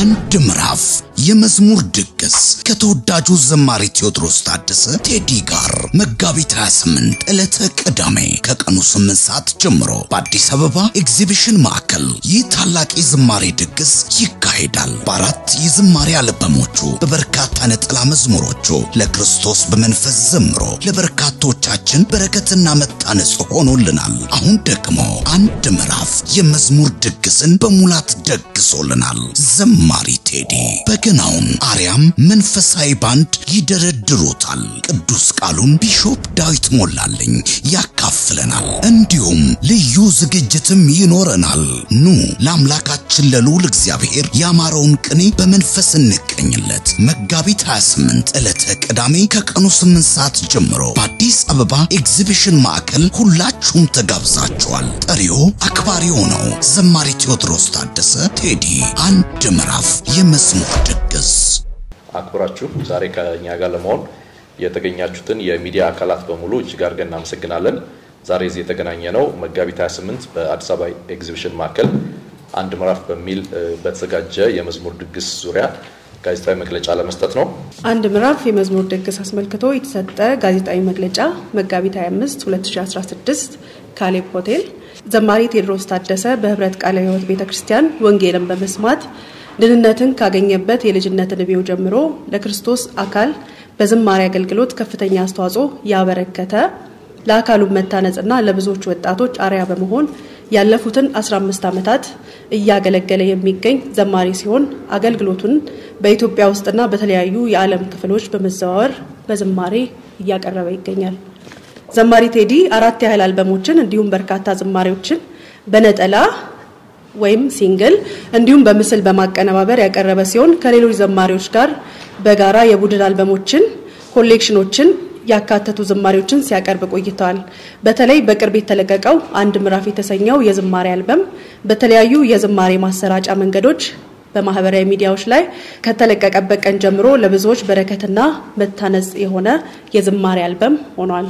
አንድ ምዕራፍ የመዝሙር ድግስ ከተወዳጁ ዘማሪ ቴዎድሮስ ታደሰ ቴዲ ጋር መጋቢት 28 ዕለተ ቅዳሜ ከቀኑ 8 ሰዓት ጀምሮ በአዲስ አበባ ኤግዚቢሽን ማዕከል ይህ ታላቅ የዝማሬ ድግስ ይካሄዳል። በአራት የዝማሬ አልበሞቹ በበርካታ ነጠላ መዝሙሮቹ ለክርስቶስ በመንፈስ ዘምሮ ለበርካቶቻችን በረከትና መታነጽ ሆኖልናል። አሁን ደግሞ አንድ ምዕራፍ የመዝሙር ድግስን በሙላት ደግሶልናል። ዘማሪ ቴዲ በገናውን አርያም መንፈሳዊ ባንድ ይደረድሩታል። ቅዱስ ቃሉን ቢሾፕ ዳዊት ሞላልኝ ያካፍለናል። እንዲሁም ልዩ ዝግጅትም ይኖረናል። ኑ ለአምላካችን ለልዑል እግዚአብሔር ያማረውን ቅኔ በመንፈስ እንቀኝለት። መጋቢት 28 ዕለተ ቅዳሜ ከቀኑ 8 ሰዓት ጀምሮ በአዲስ አበባ ኤግዚቢሽን ማዕከል ሁላችሁም ተጋብዛችኋል። ጠሪው አክባሪው ነው ዘማሪ ቴዎድሮስ ታደሰ ቴዲ አንድ ምዕራፍ የመዝሙር ድግስ አክብራችሁ ዛሬ ከኛ ጋር ለመሆን የተገኛችሁትን የሚዲያ አካላት በሙሉ እጅግ አድርገን እናመሰግናለን። ዛሬ እዚህ የተገናኘ ነው መጋቢት 28 በአዲስ አበባ ኤግዚቢሽን ማዕከል አንድ ምዕራፍ በሚል በተዘጋጀ የመዝሙር ድግስ ዙሪያ ጋዜጣዊ መግለጫ ለመስጠት ነው። አንድ ምዕራፍ የመዝሙር ድግስ አስመልክቶ የተሰጠ ጋዜጣዊ መግለጫ መጋቢት 25 2016 ካሌብ ሆቴል ዘማሪ ቴዎድሮስ ታደሰ በህብረት ቃለ ሕይወት ቤተ ክርስቲያን ወንጌልን በመስማት ድህንነትን ካገኘበት የልጅነት ዕድሜው ጀምሮ ለክርስቶስ አካል በዝማሬ አገልግሎት ከፍተኛ አስተዋጽኦ ያበረከተ ለአካሉ መታነጽና ለብዙዎች ወጣቶች አርያ በመሆን ያለፉትን 15 ዓመታት እያገለገለ የሚገኝ ዘማሪ ሲሆን አገልግሎቱን በኢትዮጵያ ውስጥና በተለያዩ የዓለም ክፍሎች በመዘዋወር በዝማሬ እያቀረበ ይገኛል። ዘማሪ ቴዲ አራት ያህል አልበሞችን እንዲሁም በርካታ ዝማሬዎችን በነጠላ ወይም ሲንግል እንዲሁም በምስል በማቀነባበር ያቀረበ ሲሆን ከሌሎች ዘማሪዎች ጋር በጋራ የቡድን አልበሞችን፣ ኮሌክሽኖችን ያካተቱ ዝማሬዎችን ሲያቀርብ ቆይተዋል። በተለይ በቅርብ የተለቀቀው አንድ ምዕራፍ የተሰኘው የዝማሬ አልበም በተለያዩ የዝማሬ ማሰራጫ መንገዶች በማህበራዊ ሚዲያዎች ላይ ከተለቀቀበት ቀን ጀምሮ ለብዙዎች በረከትና መታነጽ የሆነ የዝማሬ አልበም ሆኗል።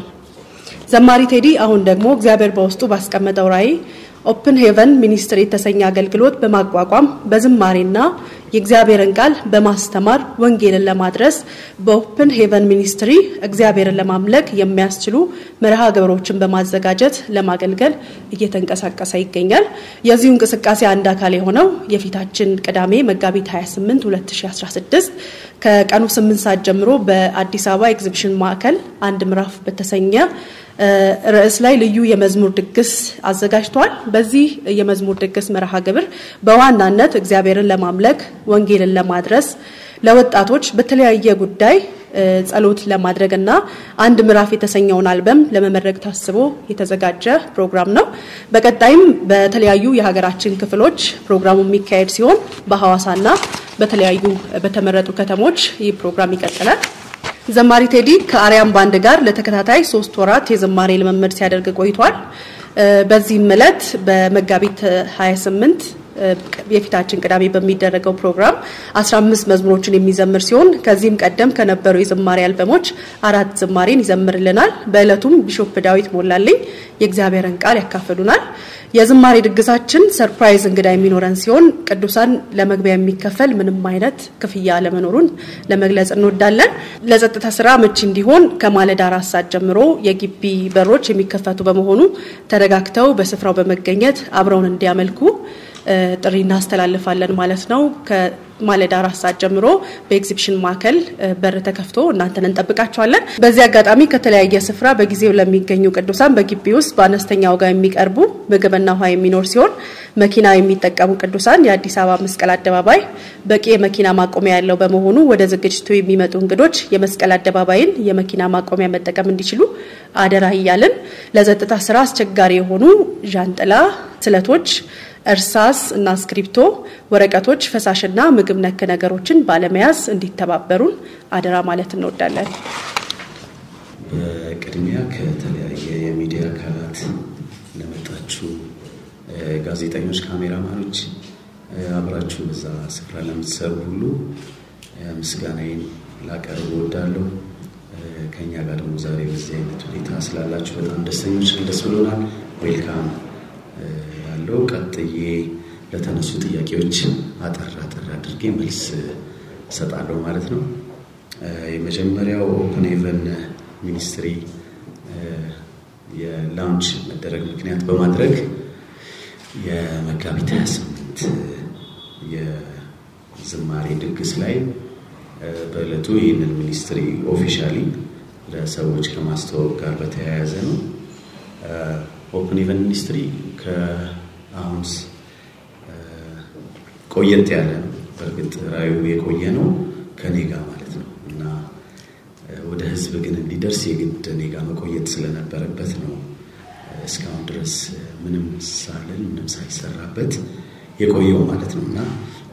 ዘማሪ ቴዲ አሁን ደግሞ እግዚአብሔር በውስጡ ባስቀመጠው ራዕይ ኦፕን ሄቨን ሚኒስትሪ የተሰኘ አገልግሎት በማቋቋም በዝማሬና የእግዚአብሔርን ቃል በማስተማር ወንጌልን ለማድረስ በኦፕን ሄቨን ሚኒስትሪ እግዚአብሔርን ለማምለክ የሚያስችሉ መርሃ ግብሮችን በማዘጋጀት ለማገልገል እየተንቀሳቀሰ ይገኛል። የዚሁ እንቅስቃሴ አንድ አካል የሆነው የፊታችን ቅዳሜ መጋቢት 28 2016 ከቀኑ 8 ሰዓት ጀምሮ በአዲስ አበባ ኤግዚቢሽን ማዕከል አንድ ምዕራፍ በተሰኘ ርዕስ ላይ ልዩ የመዝሙር ድግስ አዘጋጅቷል። በዚህ የመዝሙር ድግስ መርሃ ግብር በዋናነት እግዚአብሔርን ለማምለክ ወንጌልን ለማድረስ ለወጣቶች በተለያየ ጉዳይ ጸሎት ለማድረግ እና አንድ ምዕራፍ የተሰኘውን አልበም ለመመረቅ ታስቦ የተዘጋጀ ፕሮግራም ነው። በቀጣይም በተለያዩ የሀገራችን ክፍሎች ፕሮግራሙ የሚካሄድ ሲሆን በሐዋሳና በተለያዩ በተመረጡ ከተሞች ይህ ፕሮግራም ይቀጥላል። ዘማሪ ቴዲ ከአርያም ባንድ ጋር ለተከታታይ ሶስት ወራት የዝማሬ ልምምድ ሲያደርግ ቆይቷል። በዚህም ዕለት በመጋቢት 28 የፊታችን ቅዳሜ በሚደረገው ፕሮግራም 15 መዝሙሮችን የሚዘምር ሲሆን ከዚህም ቀደም ከነበሩ የዝማሬ አልበሞች አራት ዝማሬን ይዘምርልናል። በዕለቱም ቢሾፕ ዳዊት ሞላልኝ የእግዚአብሔርን ቃል ያካፍሉናል። የዝማሬ ድግሳችን ሰርፕራይዝ እንግዳ የሚኖረን ሲሆን ቅዱሳን ለመግቢያ የሚከፈል ምንም አይነት ክፍያ አለመኖሩን ለመግለጽ እንወዳለን። ለጸጥታ ስራ ምቹ እንዲሆን ከማለዳ አራት ሰዓት ጀምሮ የግቢ በሮች የሚከፈቱ በመሆኑ ተረጋግተው በስፍራው በመገኘት አብረውን እንዲያመልኩ ጥሪ እናስተላልፋለን ማለት ነው። ከማለዳ አራት ሰዓት ጀምሮ በኤግዚቢሽን ማዕከል በር ተከፍቶ እናንተን እንጠብቃቸዋለን። በዚህ አጋጣሚ ከተለያየ ስፍራ በጊዜው ለሚገኙ ቅዱሳን በግቢ ውስጥ በአነስተኛ ዋጋ የሚቀርቡ ምግብና ውሃ የሚኖር ሲሆን መኪና የሚጠቀሙ ቅዱሳን የአዲስ አበባ መስቀል አደባባይ በቂ የመኪና ማቆሚያ ያለው በመሆኑ ወደ ዝግጅቱ የሚመጡ እንግዶች የመስቀል አደባባይን የመኪና ማቆሚያ መጠቀም እንዲችሉ አደራ እያልን ለጸጥታ ስራ አስቸጋሪ የሆኑ ዣንጥላ፣ ስለቶች እርሳስ እና እስክሪብቶ፣ ወረቀቶች፣ ፈሳሽና ምግብ ነክ ነገሮችን ባለመያዝ እንዲተባበሩን አደራ ማለት እንወዳለን። በቅድሚያ ከተለያየ የሚዲያ አካላት ለመጣችሁ ጋዜጠኞች፣ ካሜራማኖች፣ አብራችሁ በዛ ስፍራ ለምትሰሩ ሁሉ ምስጋናዬን ላቀርብ እወዳለሁ። ከኛ ጋር ደግሞ ዛሬ በዚህ አይነት ሁኔታ ስላላችሁ በጣም ደስተኞች ደስ ብሎናል። ዌልካም ያለው ቀጥዬ ለተነሱ ጥያቄዎች አጠር አጠር አድርጌ መልስ እሰጣለሁ ማለት ነው። የመጀመሪያው ኦፕን ሄቨን ሚኒስትሪ የላውንች መደረግ ምክንያት በማድረግ የመጋቢት 28 የዝማሬ ድግስ ላይ በዕለቱ ይህንን ሚኒስትሪ ኦፊሻሊ ለሰዎች ከማስተዋወቅ ጋር በተያያዘ ነው። ኦፕን ሄቨን ሚኒስትሪ ከአሁን ቆየት ያለ ነው። በእርግጥ ራዩ የቆየ ነው ከኔ ጋር ማለት ነው እና ወደ ህዝብ ግን እንዲደርስ የግድ እኔ ጋር መቆየት ስለነበረበት ነው እስካሁን ድረስ ምንም ሳልን ምንም ሳይሰራበት የቆየው ማለት ነው እና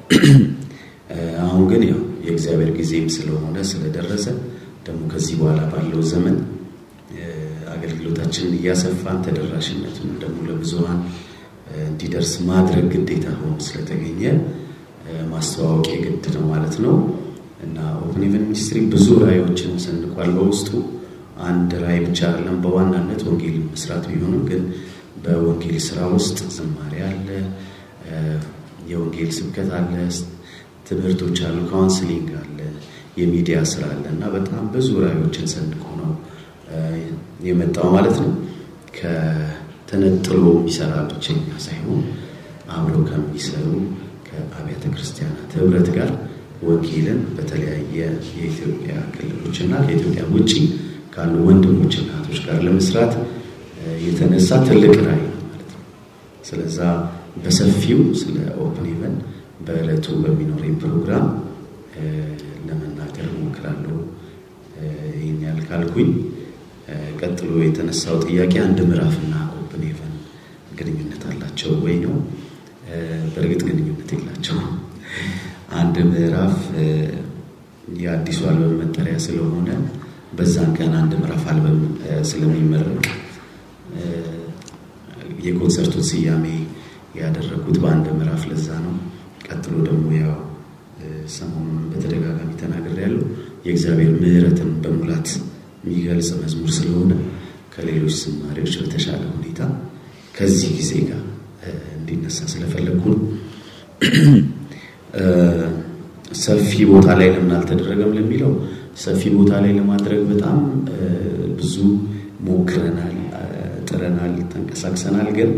አሁን ግን ያው የእግዚአብሔር ጊዜም ስለሆነ ስለደረሰ ደግሞ ከዚህ በኋላ ባለው ዘመን አገልግሎታችንን እያሰፋን ተደራሽነቱን ደግሞ ለብዙሃን እንዲደርስ ማድረግ ግዴታ ሆኖ ስለተገኘ ማስተዋወቅ የግድ ነው ማለት ነው እና ኦፕን ሄቨን ሚኒስትሪ ብዙ ራእዮችን ሰንቋል። በውስጡ አንድ ራእይ ብቻ አይደለም፣ በዋናነት ወንጌል መስራት ቢሆንም ግን በወንጌል ስራ ውስጥ ዝማሬ አለ፣ የወንጌል ስብከት አለ፣ ትምህርቶች አሉ፣ ካውንስሊንግ አለ፣ የሚዲያ ስራ አለ እና በጣም ብዙ ራእዮችን ሰንቆ ነው የመጣው ማለት ነው። ከተነጥሎ የሚሰራ ብቸኛ ሳይሆን አብረው ከሚሰሩ ከአብያተ ክርስቲያናት ህብረት ጋር ወንጌልን በተለያየ የኢትዮጵያ ክልሎች እና ከኢትዮጵያ ውጭ ካሉ ወንድሞች እናቶች ጋር ለመስራት የተነሳ ትልቅ ራዕይ ነው ማለት ነው። ስለዛ በሰፊው ስለ ኦፕን ሄቨን በዕለቱ በሚኖረኝ ፕሮግራም ለመናገር እሞክራለሁ። ይህን ያህል ካልኩኝ ቀጥሎ የተነሳው ጥያቄ አንድ ምዕራፍና ኦፕን ሄቨን ግንኙነት አላቸው ወይ ነው። በእርግጥ ግንኙነት የላቸውም። አንድ ምዕራፍ የአዲሱ አልበም መጠሪያ ስለሆነ በዛን ቀን አንድ ምዕራፍ አልበም ስለሚመረቅ የኮንሰርቱን ስያሜ ያደረጉት በአንድ ምዕራፍ ለዛ ነው። ቀጥሎ ደግሞ ያው ሰሞኑን በተደጋጋሚ ተናግሬያለሁ የእግዚአብሔር ምሕረትን በሙላት የሚገልጽ መዝሙር ስለሆነ ከሌሎች ዝማሬዎች በተሻለ ሁኔታ ከዚህ ጊዜ ጋር እንዲነሳ ስለፈለግኩ ነው። ሰፊ ቦታ ላይ ለምን አልተደረገም ለሚለው ሰፊ ቦታ ላይ ለማድረግ በጣም ብዙ ሞክረናል፣ ጥረናል፣ ተንቀሳቅሰናል። ግን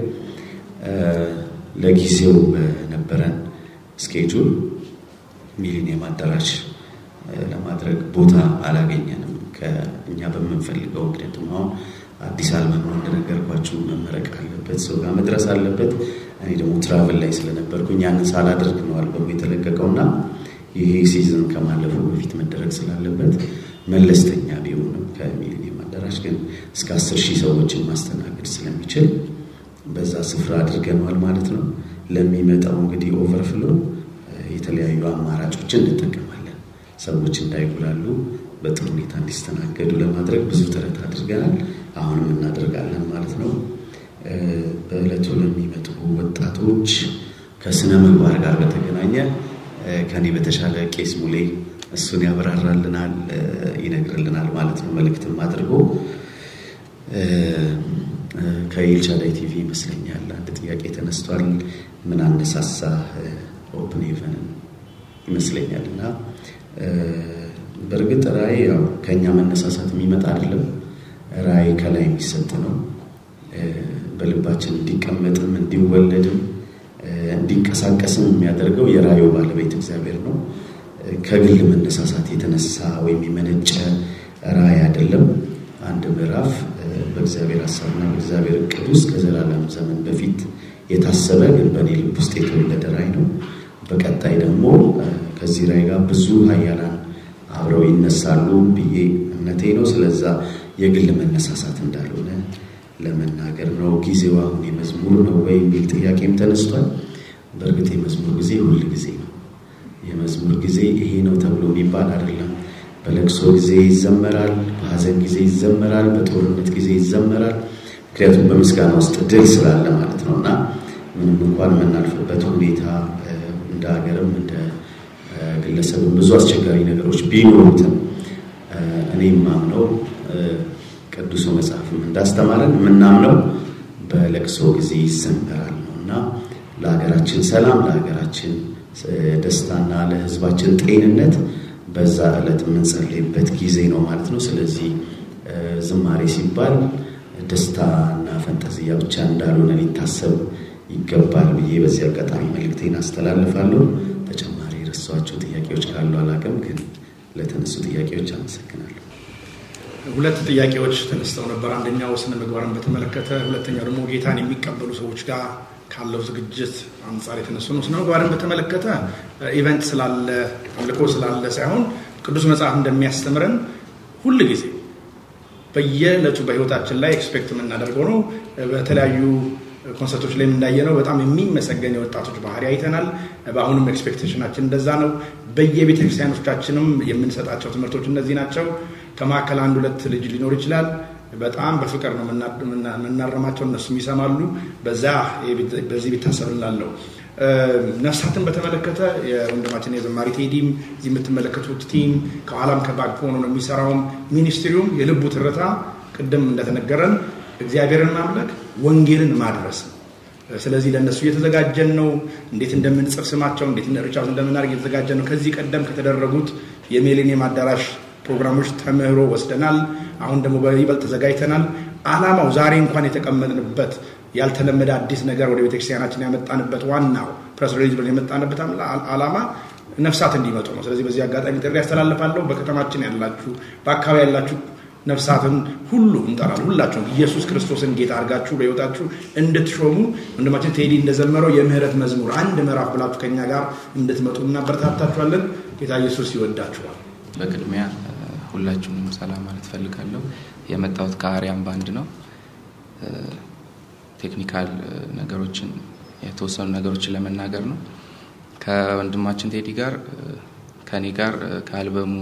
ለጊዜው በነበረን ስኬጁል ሚሊኒየም አዳራሽ ለማድረግ ቦታ አላገኘንም ከእኛ በምንፈልገው። ምክንያቱም አሁን አዲስ አልበም ነው እንደነገርኳችሁ፣ መመረቅ አለበት፣ ሰው ጋር መድረስ አለበት። እኔ ደግሞ ትራቭል ላይ ስለነበርኩኝ ያንን ሳላደርግ ነው አልበሙ የተለቀቀውና ይሄ ሲዝን ከማለፉ በፊት መደረግ ስላለበት መለስተኛ ቢሆንም ከሚሊኒየም አዳራሽ ግን እስከ አስር ሺህ ሰዎችን ማስተናገድ ስለሚችል በዛ ስፍራ አድርገነዋል ማለት ነው። ለሚመጣው እንግዲህ ኦቨርፍሎ የተለያዩ አማራጮችን እንጠቀማለን። ሰዎች እንዳይጉላሉ በጥሩ ሁኔታ እንዲስተናገዱ ለማድረግ ብዙ ጥረት አድርገናል። አሁንም እናደርጋለን ማለት ነው። በዕለቱ ለሚመጡ ወጣቶች ከስነ ምግባር ጋር በተገናኘ ከኔ በተሻለ ቄስ ሙሌ እሱን ያብራራልናል፣ ይነግርልናል ማለት ነው። መልእክትም አድርጎ ከኤልሻዳይ ቲቪ ይመስለኛል አንድ ጥያቄ ተነስቷል። ምን አነሳሳ ኦፕን ሄቨንን ይመስለኛል እና በእርግጥ ራእይ ያው ከእኛ መነሳሳት የሚመጣ አይደለም። ራእይ ከላይ የሚሰጥ ነው። በልባችን እንዲቀመጥም እንዲወለድም እንዲንቀሳቀስም የሚያደርገው የራእዩ ባለቤት እግዚአብሔር ነው። ከግል መነሳሳት የተነሳ ወይም የመነጨ ራእይ አይደለም። አንድ ምዕራፍ በእግዚአብሔር ሀሳብና በእግዚአብሔር እቅድ ውስጥ ከዘላለም ዘመን በፊት የታሰበ ግን በእኔ ልብ ውስጥ የተወለደ ራእይ ነው። በቀጣይ ደግሞ ከዚህ ራእይ ጋር ብዙ ኃያላን አብረው ይነሳሉ ብዬ እምነቴ ነው። ስለዛ የግል መነሳሳት እንዳልሆነ ለመናገር ነው። ጊዜው አሁን የመዝሙር ነው ወይ የሚል ጥያቄም ተነስቷል። በእርግጥ የመዝሙር ጊዜ ሁል ጊዜ ነው። የመዝሙር ጊዜ ይሄ ነው ተብሎ የሚባል አይደለም። በለቅሶ ጊዜ ይዘመራል፣ በሀዘን ጊዜ ይዘመራል፣ በጦርነት ጊዜ ይዘመራል። ምክንያቱም በምስጋና ውስጥ ድል ስላለ ማለት ነው እና ምንም እንኳን የምናልፍበት ሁኔታ እንደ ሀገርም እንደ ግለሰብም ብዙ አስቸጋሪ ነገሮች ቢኖሩትም እኔ የማምነው ቅዱሱ መጽሐፍም እንዳስተማረን የምናምነው በለቅሶ ጊዜ ይዘመራል ነው እና ለሀገራችን ሰላም፣ ለሀገራችን ደስታና ለሕዝባችን ጤንነት በዛ ዕለት የምንጸልይበት ጊዜ ነው ማለት ነው። ስለዚህ ዝማሬ ሲባል ደስታና ፈንጠዝያ ብቻ እንዳልሆነ ሊታሰብ ይገባል ብዬ በዚህ አጋጣሚ መልእክቴን አስተላልፋለሁ። ተጨማሪ የረሷቸው ጥያቄዎች ካሉ አላውቅም፣ ግን ለተነሱ ጥያቄዎች አመሰግናለሁ። ሁለት ጥያቄዎች ተነስተው ነበር። አንደኛው ስነ ምግባርን በተመለከተ፣ ሁለተኛው ደግሞ ጌታን የሚቀበሉ ሰዎች ጋር ካለው ዝግጅት አንጻር የተነሱ ነው። ስነ ምግባርን በተመለከተ ኢቨንት ስላለ አምልኮ ስላለ ሳይሆን ቅዱስ መጽሐፍ እንደሚያስተምረን ሁል ጊዜ በየዕለቱ በህይወታችን ላይ ኤክስፔክት የምናደርገው ነው። በተለያዩ ኮንሰርቶች ላይ እንዳየነው በጣም የሚመሰገን የወጣቶች ባህሪ አይተናል። በአሁኑም ኤክስፔክቴሽናችን እንደዛ ነው። በየቤተ ክርስቲያኖቻችንም የምንሰጣቸው ትምህርቶች እነዚህ ናቸው። ከመካከል አንድ ሁለት ልጅ ሊኖር ይችላል። በጣም በፍቅር ነው የምናረማቸው፣ እነሱም ይሰማሉ። በዛ በዚህ ቢታሰብ እንላለው። ነፍሳትን በተመለከተ የወንድማችን የዘማሪ ቴዲም እዚህ የምትመለከቱት ቲም ከኋላም ከባክ ሆኖ ነው የሚሰራውም ሚኒስትሪውም የልቡ ትርታ ቅድም እንደተነገረን እግዚአብሔርን ማምለክ ወንጌልን ማድረስ ነው። ስለዚህ ለእነሱ እየተዘጋጀን ነው። እንዴት እንደምንጽፍ ስማቸው እንዴት ሪቻውት እንደምናደርግ እየተዘጋጀን ነው። ከዚህ ቀደም ከተደረጉት የሚሌኒየም አዳራሽ ፕሮግራሞች ተምህሮ ወስደናል። አሁን ደግሞ በይበልጥ ተዘጋጅተናል። አላማው ዛሬ እንኳን የተቀመጥንበት ያልተለመደ አዲስ ነገር ወደ ቤተክርስቲያናችን ያመጣንበት ዋናው ፕሬስ ሪሊዝ ብለን የመጣንበት አላማ ነፍሳት እንዲመጡ ነው። ስለዚህ በዚህ አጋጣሚ ጥሪ ያስተላልፋለሁ። በከተማችን ያላችሁ፣ በአካባቢ ያላችሁ ነፍሳትን ሁሉ እንጠራለን። ሁላችሁም ኢየሱስ ክርስቶስን ጌታ አድርጋችሁ በሕይወታችሁ እንድትሾሙ ወንድማችን ቴዲ እንደዘመረው የምህረት መዝሙር አንድ ምዕራፍ ብላችሁ ከኛ ጋር እንድትመጡ እናበረታታችኋለን። ጌታ ኢየሱስ ይወዳችኋል። በቅድሚያ ሁላችሁንም ሰላም ማለት ፈልጋለሁ። የመጣሁት ከአርያም ባንድ ነው። ቴክኒካል ነገሮችን የተወሰኑ ነገሮችን ለመናገር ነው። ከወንድማችን ቴዲ ጋር ከኔ ጋር ከአልበሙ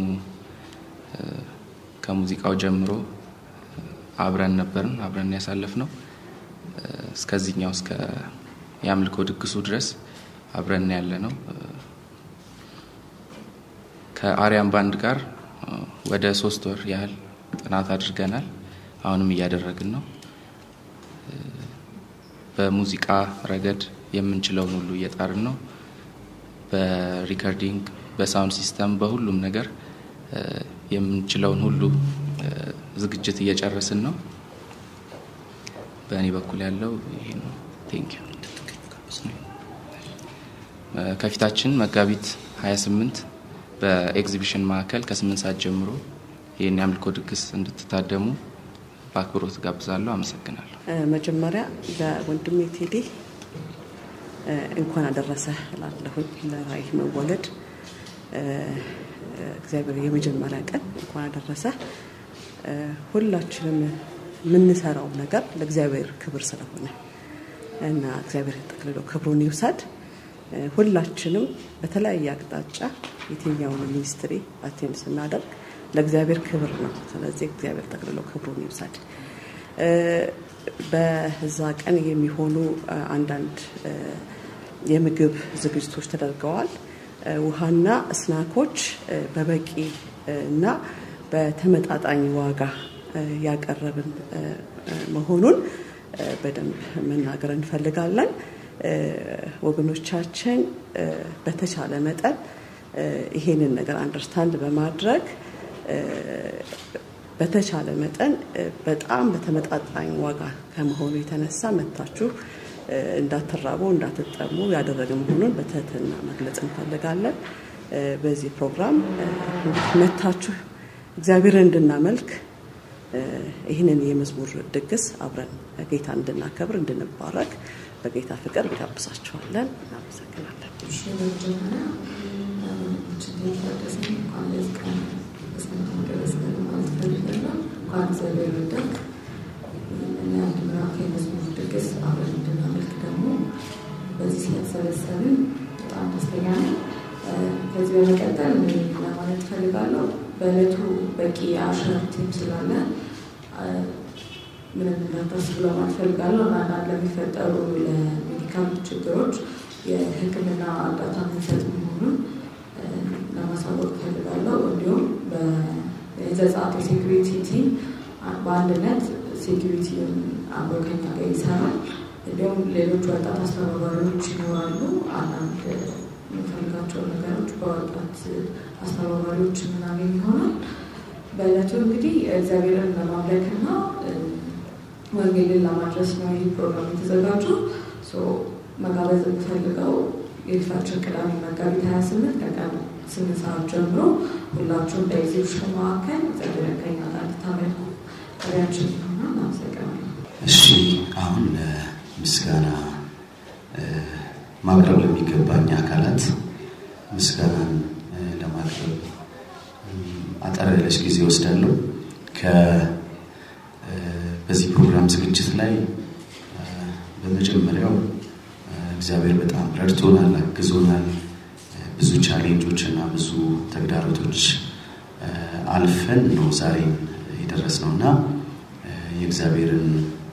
ከሙዚቃው ጀምሮ አብረን ነበርን፣ አብረን ያሳለፍ ነው። እስከዚህኛው እስከ የአምልኮ ድግሱ ድረስ አብረን ያለ ነው። ከአርያም ባንድ ጋር ወደ ሶስት ወር ያህል ጥናት አድርገናል። አሁንም እያደረግን ነው። በሙዚቃ ረገድ የምንችለውን ሁሉ እየጣርን ነው። በሪከርዲንግ፣ በሳውንድ ሲስተም፣ በሁሉም ነገር የምንችለውን ሁሉ ዝግጅት እየጨረስን ነው። በእኔ በኩል ያለው ይሄ ነው። ቴንክ ዩ። ከፊታችን መጋቢት 28 በኤግዚቢሽን ማዕከል ከስምንት ሰዓት ጀምሮ ይህን የአምልኮ ድግስ እንድትታደሙ በአክብሮት ጋብዛለሁ። አመሰግናለሁ። መጀመሪያ ለወንድሜ ቴዲ እንኳን አደረሰ እላለሁኝ ለራእይ መወለድ እግዚአብሔር የመጀመሪያ ቀን እንኳን አደረሰ። ሁላችንም የምንሰራው ነገር ለእግዚአብሔር ክብር ስለሆነ እና እግዚአብሔር ጠቅልሎ ክብሩን ይውሰድ። ሁላችንም በተለያየ አቅጣጫ የትኛውን ሚኒስትሪ አቴንድ ስናደርግ ለእግዚአብሔር ክብር ነው። ስለዚህ እግዚአብሔር ጠቅልሎ ክብሩን ይውሰድ። በዛ ቀን የሚሆኑ አንዳንድ የምግብ ዝግጅቶች ተደርገዋል። ውሃና ስናኮች በበቂ እና በተመጣጣኝ ዋጋ ያቀረብን መሆኑን በደንብ መናገር እንፈልጋለን። ወገኖቻችን በተቻለ መጠን ይሄንን ነገር አንደርስታንድ በማድረግ በተቻለ መጠን በጣም በተመጣጣኝ ዋጋ ከመሆኑ የተነሳ መታችሁ እንዳትራቡ እንዳትጠሙ ያደረገ መሆኑን በትህትና መግለጽ እንፈልጋለን። በዚህ ፕሮግራም መታችሁ እግዚአብሔርን እንድናመልክ ይህንን የመዝሙር ድግስ አብረን ጌታ እንድናከብር እንድንባረክ በጌታ ፍቅር እንጋብዛችኋለን። እናመሰግናለን። ድግስ አብረን እንድናመልክ ደግሞ በዚህ ስለተሰበሰብን በጣም ደስተኛ ነኝ። ከዚህ በመቀጠል ለማለት ፈልጋለሁ በእለቱ በቂ የአሸር ቲም ስላለ ምንም እንዳታስቡ ለማለት ፈልጋለሁ እና አንዳንድ ለሚፈጠሩ ለሜዲካል ችግሮች የሕክምና እርዳታ ምንሰጥ መሆኑን ለማሳወቅ ፈልጋለሁ። እንዲሁም የዘጸአት የሴኩሪቲ ቲም በአንድነት ሴኩሪቲውን አብሮ ከኛ ጋር ይሰራል። እንዲሁም ሌሎች ወጣት አስተባባሪዎች ይኖራሉ። አንዳንድ የምንፈልጋቸው ነገሮች በወጣት አስተባባሪዎች የምናገኝ ይሆናል። በዕለቱ እንግዲህ እግዚአብሔርን ለማምለክና ወንጌልን ለማድረስ ነው ይህ ፕሮግራም የተዘጋጀው። መጋበዝ የምፈልገው የፊታችን ቅዳሜ መጋቢት 28 ከቀን ስምንት ሰዓት ጀምሮ ሁላችሁም በኤግዚቢሽን መካከል እግዚአብሔርን ከኛ ጋር እንድታመልኩ ጥሪያችን ነውና እናመሰግናለን። እሺ አሁን ምስጋና ማቅረብ ለሚገባኝ አካላት ምስጋናን ለማቅረብ አጠር ያለች ጊዜ ወስዳለሁ። በዚህ ፕሮግራም ዝግጅት ላይ በመጀመሪያው እግዚአብሔር በጣም ረድቶናል፣ አግዞናል። ብዙ ቻሌንጆች እና ብዙ ተግዳሮቶች አልፈን ነው ዛሬም የደረስነው እና የእግዚአብሔርን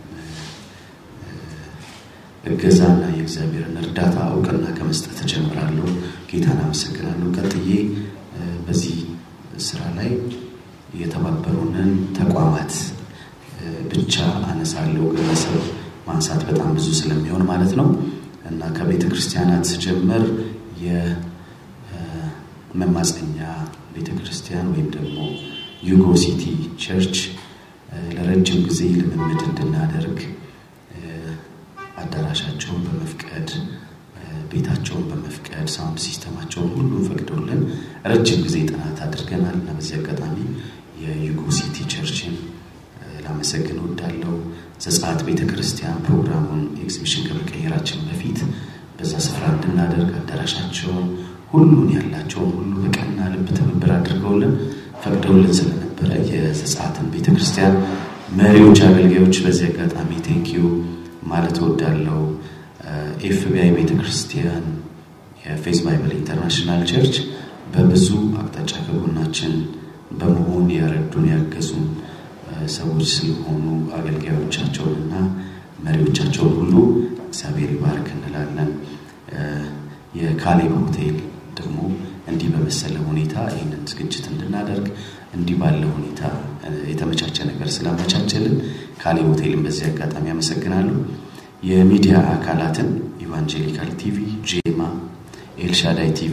እገዛና የእግዚአብሔርን እርዳታ እውቅና ከመስጠት እጀምራለሁ። ጌታን አመሰግናለሁ። ቀጥዬ በዚህ ስራ ላይ የተባበሩንን ተቋማት ብቻ አነሳለሁ። ግለሰብ ማንሳት በጣም ብዙ ስለሚሆን ማለት ነው እና ከቤተ ክርስቲያናት ስጀምር የመማፀኛ ቤተ ክርስቲያን ወይም ደግሞ ዩጎ ሲቲ ቸርች ለረጅም ጊዜ ልምምድ እንድናደርግ አዳራሻቸውን በመፍቀድ ቤታቸውን በመፍቀድ ሳውንድ ሲስተማቸውን ሁሉ ፈቅደውልን ረጅም ጊዜ ጥናት አድርገናል እና በዚህ አጋጣሚ የዩጎ ሲቲ ቸርችን ላመሰግን ወዳለው ዘጸአት ቤተ ክርስቲያን ፕሮግራሙን ኤግዚቢሽን ከመቀየራችን በፊት በዛ ስፍራ እንድናደርግ አዳራሻቸውን ሁሉን ያላቸውን ሁሉ በቀና ልብ ትብብር አድርገውልን ፈቅደውልን ስለነበረ የዘጸአትን ቤተ ክርስቲያን መሪዎች፣ አገልጋዮች በዚህ አጋጣሚ ቴንኪዩ ማለት እወዳለሁ። ኤፍቢአይ ቤተ ክርስቲያን የፌስ ባይብል ኢንተርናሽናል ቸርች በብዙ አቅጣጫ ከጎናችን በመሆን ያረዱን ያገዙን ሰዎች ስለሆኑ አገልጋዮቻቸውንና መሪዎቻቸውን ሁሉ እግዚአብሔር ይባርክ እንላለን። የካሌብ ሆቴል ደግሞ እንዲህ በመሰለ ሁኔታ ይህንን ዝግጅት እንድናደርግ እንዲህ ባለ ሁኔታ የተመቻቸ ነገር ስላመቻቸልን ካሌብ ሆቴልን በዚህ አጋጣሚ አመሰግናለሁ። የሚዲያ አካላትን ኢቫንጀሊካል ቲቪ፣ ጄማ፣ ኤልሻዳይ ቲቪ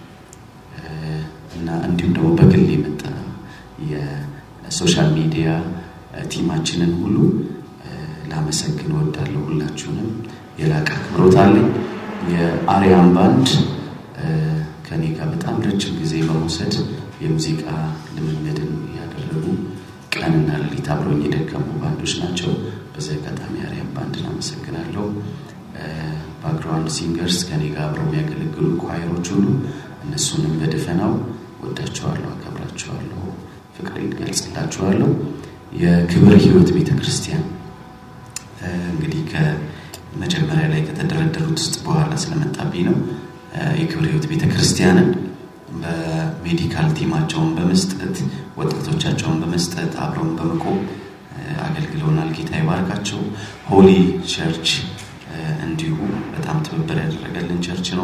እና እንዲሁም ደግሞ በግል የመጣ የሶሻል ሚዲያ ቲማችንን ሁሉ ላመሰግን ወዳለሁ። ሁላችሁንም የላቀ አክብሮት አለኝ። የአርያም ባንድ ከኔ ጋር በጣም ረጅም ጊዜ በመውሰድ የሙዚቃ ልምምድን ያደረጉ ቀንና ሌሊት አብረውኝ የደከሙ ባንዶች ናቸው። በዚህ አጋጣሚ አርያም ባንድን አመሰግናለሁ። ባክግራውንድ ሲንገርስ ከኔ ጋር አብረው የሚያገለግሉ ኳየሮች ሁሉ እነሱንም በደፈናው ወዳቸዋለሁ፣ አከብራቸዋለሁ፣ ፍቅሬን ገልጽላቸዋለሁ። የክብር ህይወት ቤተ ክርስቲያን እንግዲህ ከመጀመሪያ ላይ ከተደረደሩት ውስጥ በኋላ ስለመጣብኝ ነው። የክብር ህይወት ቤተ ክርስቲያንን በሜዲካል ቲማቸውን በመስጠት ወጣቶቻቸውን በመስጠት አብረውን በመቆም አገልግለውናል። ጌታ ይባርካቸው። ሆሊ ቸርች እንዲሁ በጣም ትብብር ያደረገልን ቸርች ነው።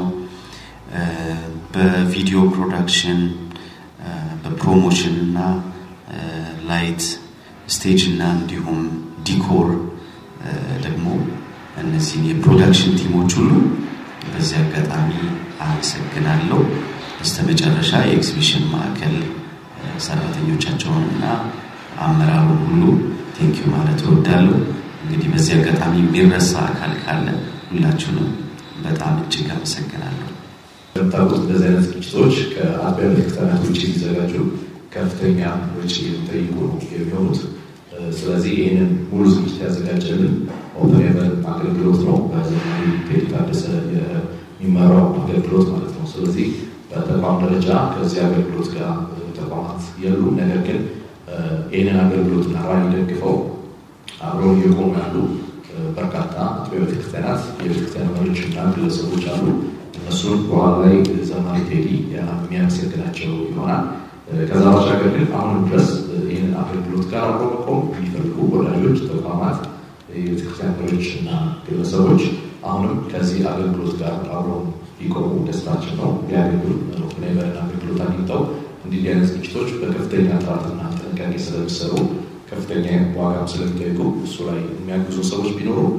በቪዲዮ ፕሮዳክሽን፣ በፕሮሞሽን እና ላይት ስቴጅ እና እንዲሁም ዲኮር ደግሞ እነዚህን የፕሮዳክሽን ቲሞች ሁሉ በዚህ አጋጣሚ አመሰግናለሁ። በስተመጨረሻ የኤግዚቢሽን ማዕከል ሰራተኞቻቸውን እና አመራሩን ሁሉ ቴንኪዩ ማለት እወዳለሁ። እንግዲህ በዚህ አጋጣሚ የሚረሳ አካል ካለ ሁላችሁንም በጣም እጅግ አመሰግናለሁ። እንደምታውቁት እንደዚህ አይነት ዝግጅቶች ከአጥቢያ ቤተክርስቲያናት ውጭ ሲዘጋጁ ከፍተኛ ወጪ የሚጠይቁ ነው የሚሆኑት። ስለዚህ ይህንን ሙሉ ዝግጅት ያዘጋጀልን ኦፐን ኤቨን አገልግሎት ነው። በዘመናዊ ቴዲ ታደሰ የሚመራው አገልግሎት ማለት ነው። ስለዚህ በተቋም ደረጃ ከዚህ አገልግሎት ጋር ተቋማት የሉም። ነገር ግን ይህንን አገልግሎትና ራዕይ ደግፈው አብረው እየቆሙ ያሉ በርካታ አጥቢያ ቤተክርስቲያናት የቤተክርስቲያን መሪዎች እና ግለሰቦች አሉ። እነሱን በኋላ ላይ ዘማሪ ቴዲ የሚያመሰግናቸው ይሆናል። ከዛ ባሻገር ግን አሁንም ድረስ ይህንን አገልግሎት ጋር አብሮ መቆም የሚፈልጉ ወዳጆች፣ ተቋማት፣ የቤተክርስቲያን መሪዎች እና ግለሰቦች አሁንም ከዚህ አገልግሎት ጋር አብረው ሊቆሙ ደስታችን ነው። ሊያገኙ ኦፕኔቨርን አገልግሎት አግኝተው እንዲህ አይነት ዝግጅቶች በከፍተኛ ጥራትና ጥንቃቄ ስለሚሰሩ ከፍተኛ ዋጋም ስለሚጠይቁ እሱ ላይ የሚያግዙ ሰዎች ቢኖሩ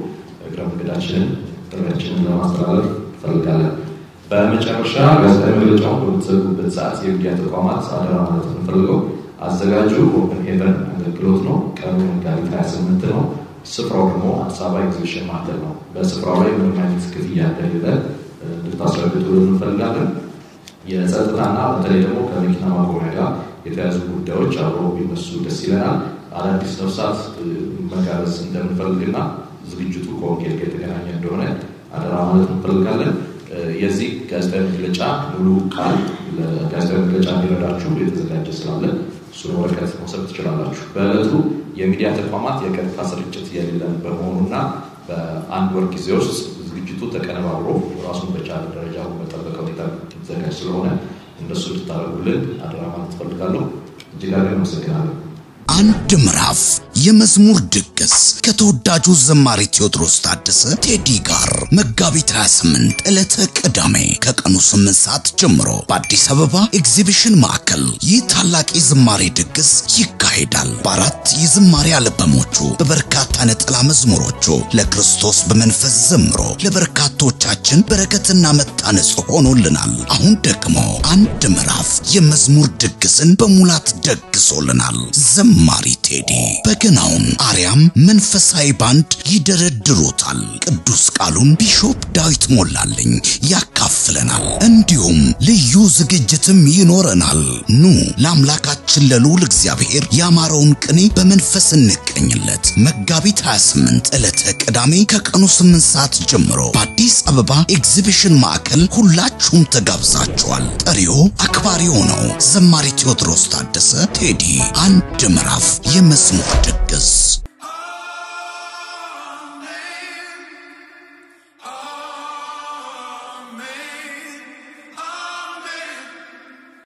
እግረ መንገዳችንን ጥሪያችንን ለማስተላለፍ እንፈልጋለን። በመጨረሻ ጋዜጣዊ መግለጫውን በምትዘጉበት ሰዓት የሚዲያ ተቋማት አደራ ማለት የምንፈልገው አዘጋጁ ኦፕን ሄቨን አገልግሎት ነው። ቀኑ መጋቢት 28 ነው። ስፍራው ደግሞ አዲስ አበባ ኤግዚቢሽን ማዕከል ነው። በስፍራው ላይ ምንም አይነት ክፍያ እንደሌለ እንድታስረግጡልን እንፈልጋለን። የጸጥታና በተለይ ደግሞ ከመኪና ማቆሚያ ጋር የተያዙ ጉዳዮች አብሮ ቢነሱ ደስ ይለናል። አዳዲስ ነፍሳት መጋበዝ እንደምንፈልግና ዝግጅቱ ከወንጌል ጋር የተገናኘ እንደሆነ አደራ ማለት እንፈልጋለን። የዚህ ጋዜጣዊ መግለጫ ሙሉ ቃል ለጋዜጣዊ መግለጫ እንዲረዳችሁ የተዘጋጀ ስላለ እሱን ወረቀት መውሰድ ትችላላችሁ። በዕለቱ የሚዲያ ተቋማት የቀጥታ ስርጭት የሌለን በመሆኑና በአንድ ወር ጊዜ ውስጥ ዝግጅቱ ተቀነባብሮ ራሱን በቻለ ደረጃ በጠበቀ ሁኔታ የሚዘጋጅ ስለሆነ እንደሱ እንድታደርጉልን አደራ ማለት ትፈልጋለሁ። እጅግ አድርገን አመሰግናለሁ። አንድ ምዕራፍ የመዝሙር ድግስ ከተወዳጁ ዘማሪ ቴዎድሮስ ታደሰ ቴዲ ጋር መጋቢት 28 ዕለተ ቅዳሜ ከቀኑ 8 ሰዓት ጀምሮ በአዲስ አበባ ኤግዚቢሽን ማዕከል ይህ ታላቅ የዝማሬ ድግስ ይካሄዳል። በአራት የዝማሬ አልበሞቹ በበርካታ ነጠላ መዝሙሮቹ ለክርስቶስ በመንፈስ ዘምሮ ለበርካቶቻችን በረከትና መታነጽ ሆኖልናል። አሁን ደግሞ አንድ ምዕራፍ የመዝሙር ድግስን በሙላት ደግሶልናል። ዘማሪ ቴዲ በገናውን አርያም መንፈሳዊ ባንድ ይደረድሩታል። ቅዱስ ቃሉን ቢሾፕ ዳዊት ሞላልኝ ያካፍለናል። እንዲሁም ልዩ ዝግጅትም ይኖረናል። ኑ ለአምላካችን ለልዑል እግዚአብሔር ያማረውን ቅኔ በመንፈስ እንቀኝለት። መጋቢት 28 ዕለተ ቅዳሜ ከቀኑ 8 ሰዓት ጀምሮ በአዲስ አበባ ኤግዚቢሽን ማዕከል ሁላችሁም ተጋብዛችኋል። ጠሪው አክባሪው ነው ዘማሪ ቴዎድሮስ ታደሰ ቴዲ አንድ ምዕራፍ የመዝሙር ድግስ